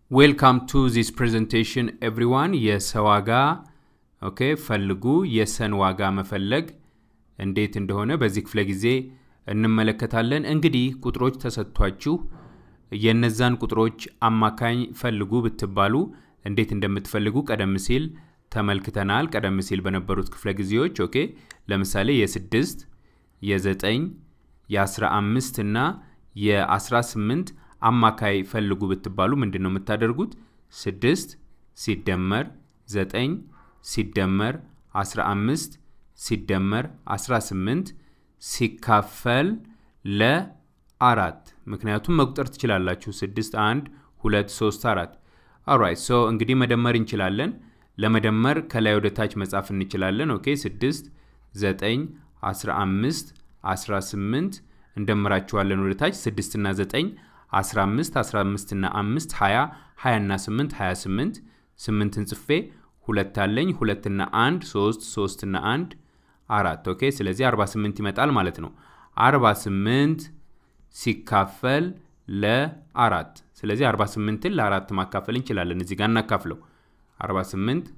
ዌልካም ቱ ዚስ ፕሬዘንቴሽን ኤቭሪዋን የሰ ዋጋ ኦኬ ፈልጉ የሰን ዋጋ መፈለግ እንዴት እንደሆነ በዚህ ክፍለ ጊዜ እንመለከታለን። እንግዲህ ቁጥሮች ተሰጥቷችሁ የነዛን ቁጥሮች አማካኝ ፈልጉ ብትባሉ እንዴት እንደምትፈልጉ ቀደም ሲል ተመልክተናል። ቀደም ሲል በነበሩት ክፍለ ጊዜዎች ኦኬ ለምሳሌ የስድስት የዘጠኝ የአስራ አምስት እና የአስራ ስምንት አማካይ ፈልጉ ብትባሉ ምንድን ነው የምታደርጉት? ስድስት ሲደመር ዘጠኝ ሲደመር አስራ አምስት ሲደመር አስራ ስምንት ሲካፈል ለአራት ምክንያቱም መቁጠር ትችላላችሁ። ስድስት አንድ ሁለት ሶስት አራት ኦራይት ሶ እንግዲህ መደመር እንችላለን። ለመደመር ከላይ ወደ ታች መጻፍ እንችላለን። ኦኬ ስድስት ዘጠኝ አስራ አምስት አስራ ስምንት እንደምራችኋለን ወደ ታች ስድስት እና ዘጠኝ 15 15 እና 5 20 20 እና 8 28 8ን ጽፌ ሁለት አለኝ ሁለት እና 1 3 3 እና 1 አራት ኦኬ ስለዚህ 48 ይመጣል ማለት ነው 48 ሲካፈል ለአራት ስለዚህ 48ን ለአራት ማካፈል እንችላለን እዚህ ጋር እናካፍለው 48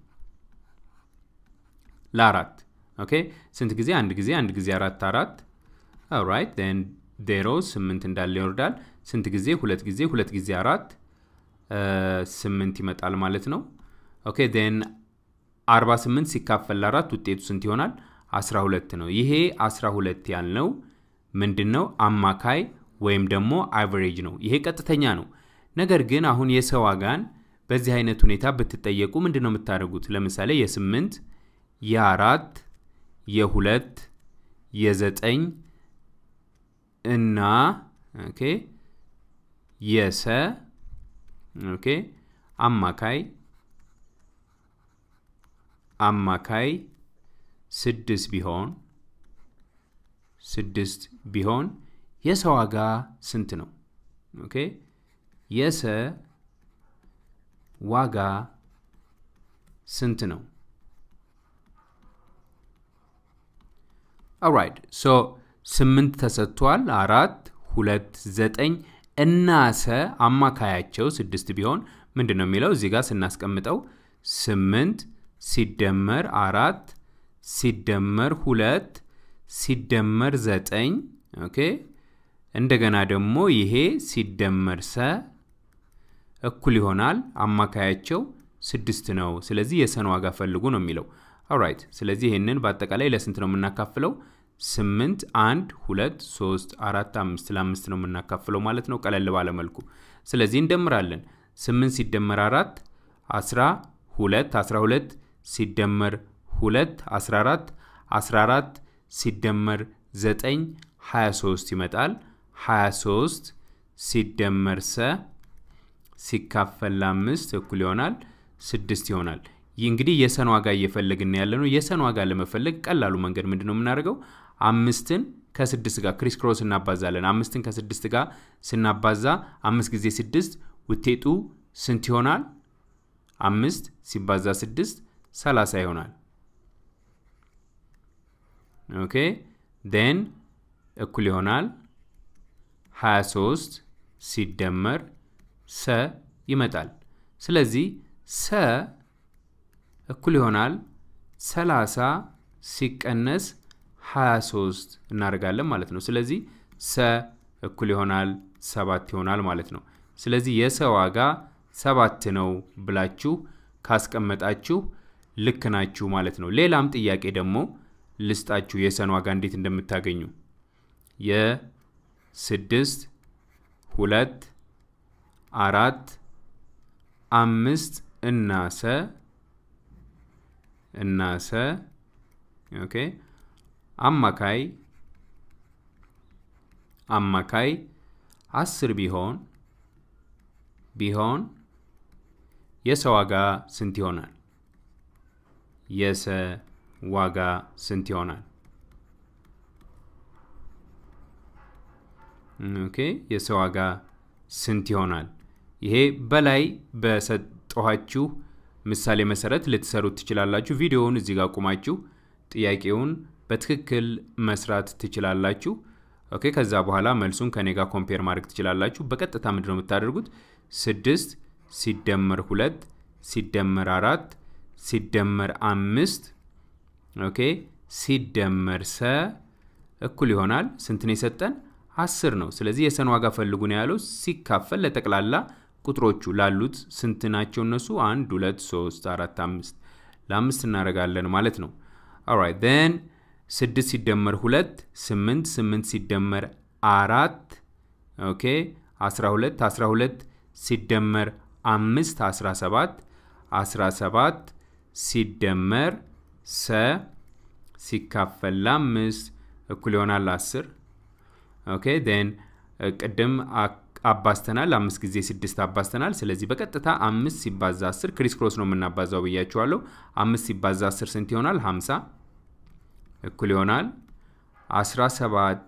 ለአራት ኦኬ ስንት ጊዜ አንድ ጊዜ አንድ ጊዜ አራት አራት ኦራይት ዜሮ ስምንት እንዳለ ይወርዳል። ስንት ጊዜ? ሁለት ጊዜ ሁለት ጊዜ አራት ስምንት ይመጣል ማለት ነው። ኦኬ ዜን 48 ሲካፈል ለአራት ውጤቱ ስንት ይሆናል? 12 ነው። ይሄ 12 ያልነው ምንድን ነው? አማካይ ወይም ደግሞ አቨሬጅ ነው። ይሄ ቀጥተኛ ነው። ነገር ግን አሁን የሰው ዋጋን በዚህ አይነት ሁኔታ ብትጠየቁ ምንድን ነው የምታደርጉት? ለምሳሌ የስምንት የአራት የሁለት የዘጠኝ እና ኦኬ የሰ ኦኬ አማካይ አማካይ ስድስት ቢሆን ስድስት ቢሆን የሰ ዋጋ ስንት ነው? ኦኬ የሰ ዋጋ ስንት ነው? ኦራይት ሶ ስምንት ተሰጥቷል። አራት ሁለት ዘጠኝ እና ሰ አማካያቸው ስድስት ቢሆን ምንድን ነው የሚለው እዚህ ጋር ስናስቀምጠው ስምንት ሲደመር አራት ሲደመር ሁለት ሲደመር ዘጠኝ ኦኬ እንደገና ደግሞ ይሄ ሲደመር ሰ እኩል ይሆናል አማካያቸው ስድስት ነው። ስለዚህ የሰን ዋጋ ፈልጉ ነው የሚለው። ኦራይት ስለዚህ ይህንን በአጠቃላይ ለስንት ነው የምናካፍለው? ስምንት አንድ ሁለት ሶስት አራት አምስት ለአምስት ነው የምናካፍለው ማለት ነው፣ ቀለል ባለ መልኩ። ስለዚህ እንደምራለን። ስምንት ሲደመር አራት አስራ ሁለት አስራ ሁለት ሲደመር ሁለት አስራ አራት አስራ አራት ሲደመር ዘጠኝ ሀያ ሶስት ይመጣል። ሀያ ሶስት ሲደመር ሰ ሲካፈል ለአምስት እኩል ይሆናል ስድስት ይሆናል። ይህ እንግዲህ የሰን ዋጋ እየፈለግን ያለ ነው። የሰን ዋጋ ለመፈለግ ቀላሉ መንገድ ምንድን ነው የምናደርገው? አምስትን ከስድስት ጋር ክሪስ ክሮስ እናባዛለን። አምስትን ከስድስት ጋር ስናባዛ አምስት ጊዜ ስድስት ውጤቱ ስንት ይሆናል? አምስት ሲባዛ ስድስት ሰላሳ ይሆናል። ኦኬ ዴን እኩል ይሆናል 23 ሲደመር ሰ ይመጣል። ስለዚህ ሰ እኩል ይሆናል 30 ሲቀነስ 23 እናደርጋለን ማለት ነው። ስለዚህ ሰ እኩል ይሆናል ሰባት ይሆናል ማለት ነው። ስለዚህ የሰ ዋጋ ሰባት ነው ብላችሁ ካስቀመጣችሁ ልክ ናችሁ ማለት ነው። ሌላም ጥያቄ ደግሞ ልስጣችሁ የሰን ዋጋ እንዴት እንደምታገኙ የስድስት ሁለት አራት አምስት እና ሰ እና ሰ ኦኬ አማካይ አማካይ አስር ቢሆን ቢሆን የሰ ዋጋ ስንት ይሆናል? የሰ ዋጋ ስንት ይሆናል? ኦኬ የሰ ዋጋ ስንት ይሆናል? ይሄ በላይ በሰጠኋችሁ ምሳሌ መሰረት ልትሰሩት ትችላላችሁ። ቪዲዮውን እዚህ ጋር ቁማችሁ ጥያቄውን በትክክል መስራት ትችላላችሁ። ኦኬ ከዛ በኋላ መልሱን ከኔ ጋር ኮምፔር ማድረግ ትችላላችሁ። በቀጥታ ምንድን ነው የምታደርጉት? ስድስት ሲደመር ሁለት ሲደመር አራት ሲደመር አምስት ኦኬ ሲደመር ሰ እኩል ይሆናል ስንት ነው የሰጠን? አስር ነው። ስለዚህ የሰን ዋጋ ፈልጉ ነው ያለው። ሲካፈል ለጠቅላላ ቁጥሮቹ ላሉት ስንት ናቸው እነሱ? አንድ ሁለት ሶስት አራት አምስት ለአምስት እናደርጋለን ማለት ነው። ኦራይት ን ስድስት ሲደመር ሁለት ስምንት ስምንት ሲደመር አራት ኦኬ አስራ ሁለት አስራ ሁለት ሲደመር አምስት አስራ ሰባት አስራ ሰባት ሲደመር ሰ ሲካፈል ለአምስት እኩል ይሆናል አስር ኦኬ ን ቅድም አባስተናል አምስት ጊዜ ስድስት አባስተናል ስለዚህ በቀጥታ አምስት ሲባዛ አስር ክሪስ ክሮስ ነው የምናባዛው ብያችኋለሁ አምስት ሲባዛ አስር ስንት ይሆናል ሀምሳ እኩል ይሆናል አስራ ሰባት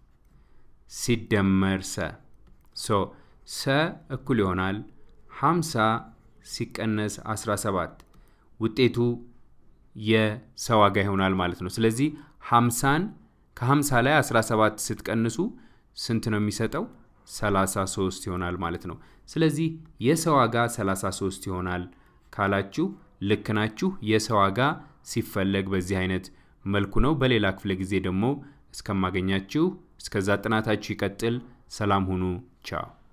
ሲደመር ሰ ሶ ሰ እኩል ይሆናል ሀምሳ ሲቀነስ 17 ውጤቱ የሰ ዋጋ ይሆናል ማለት ነው ስለዚህ 50ን ከ50 ላይ 17 ስትቀንሱ ስንት ነው የሚሰጠው 33 ይሆናል ማለት ነው ስለዚህ የሰ ዋጋ 33 ይሆናል ካላችሁ ልክ ናችሁ የሰ ዋጋ ሲፈለግ በዚህ አይነት መልኩ ነው በሌላ ክፍለ ጊዜ ደግሞ እስከማገኛችሁ እስከዛ ጥናታችሁ ይቀጥል ሰላም ሁኑ ቻው